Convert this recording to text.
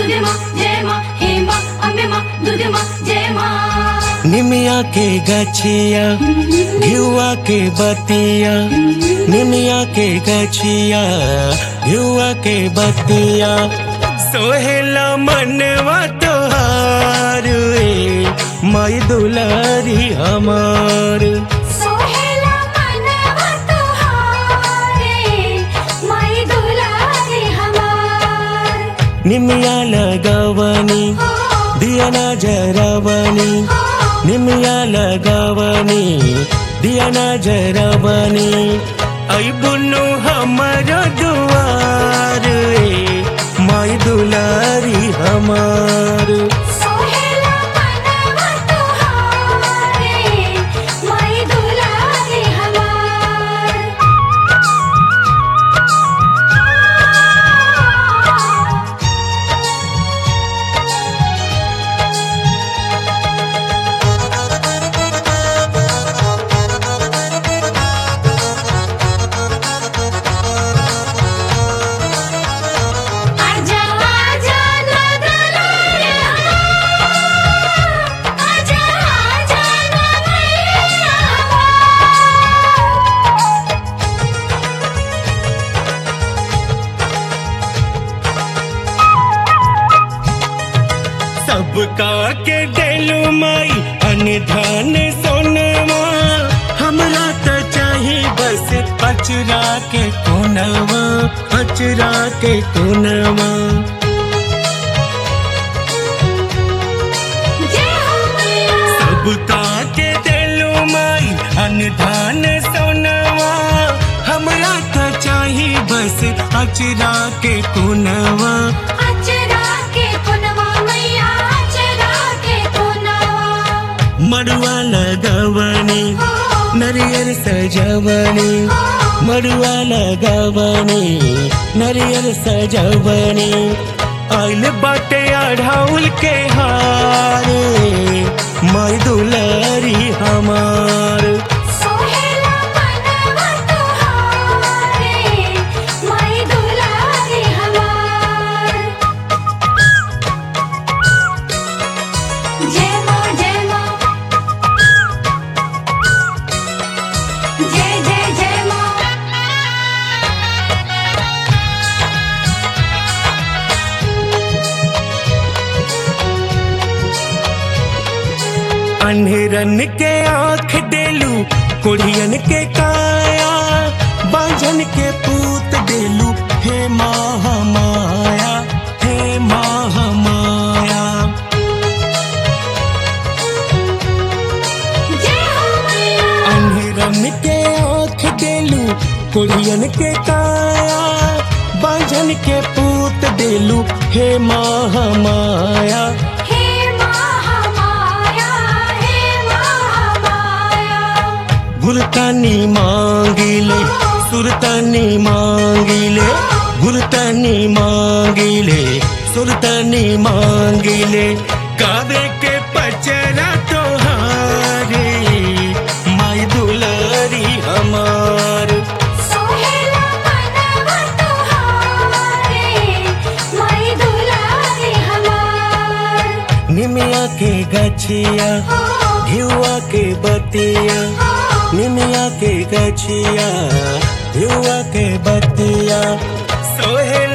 दुर्गे माँ जय माँ हे माँ अम्बे माँ दुर्गे माँ जय माँ निमिया के गछिया घिउआ के बतिया निमिया के गछिया घिउआ के बतिया सोहेला मनवा तोहार ए, माई दुलारी हमार सोहेला मनवा तुहारे माई दुलारी हमार निमिया लगवनी हो दिया ना जरवनी हो निमिया लगवनी दिया ना जरवनी आई बुनु हमर दुआर ए, माई दुलारी हमार सोहेला मनवा तुहारे माई दुलारी हमार आजा आजा नदलारे आजा आजा नमैया सबका के दिलु माई अनधान सोनवा हमरा त चाही बस अचरा के कोनवा अचरा के कोनवा जय हो मैया सबका के दिलु माई अनधान सोनवा हमरा त चाही बस अचरा के कोनवा अचरा के पुनवा मैया अचरा के पुनवा मड़ुआ लगवनी हो नरियर सजवनी हो मड़ुआ लगवनी नरियर सजवनी आइल बाटे अढ़ाउल के हारे माई दुलारी हमार सोहेला मनवा तुहारे माई दुलारी हमार जय माँ जय माँ जय जय जय माँ अन्हरन के आँख देलू कुड़ियन के काया बांझन के पूत देलू हे माँ माया हे माँ माया जय हो मैया अन्हरन के आँख देलू कुड़ियन के काया बांझन के पूत देलू हे माँ माया हे महामाया हे महामाया गुरतानी मांगिले सुरतानी मांगिले गुरतानी मांगिले सुरतानी मांगिले कावे के पचरा तोहारे माई दुलारी हमार सोहेला मनवा तुहारे माई दुलारी हमार निमिया के गछिया हो घिउआ के बतिया हो निमिया के गछिया घिउआ के बतिया सोहेल